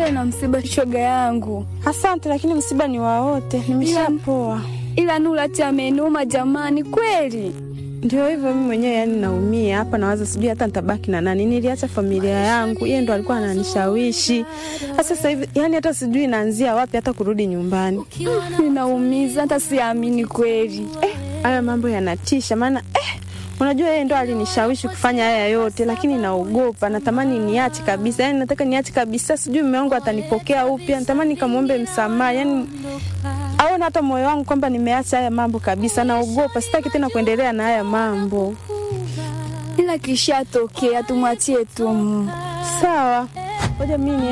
pole na msiba, shoga yangu. Asante, lakini msiba ni wa wote, nimeshapoa. Ila Nurati amenuma jamani, kweli. Ndio hivyo, mimi mwenyewe yani naumia hapa, nawaza sijui hata nitabaki na nani. Niliacha familia yangu, yeye ndo alikuwa ananishawishi. Sasa hivi yani hata sijui naanzia wapi hata kurudi nyumbani. Ninaumiza, hata siamini kweli. Eh, haya mambo yanatisha, maana eh, unajua yeye ndo alinishawishi kufanya haya yote, lakini naogopa, natamani niache kabisa. Yani nataka niache kabisa, sijui mume wangu atanipokea upya. Natamani nikamwombe msamaha, yani aone hata moyo wangu kwamba nimeacha haya mambo kabisa. Naogopa, sitaki tena kuendelea na haya mambo. Ila kishatokea, tumwachie tu. Sawa, ngoja mimi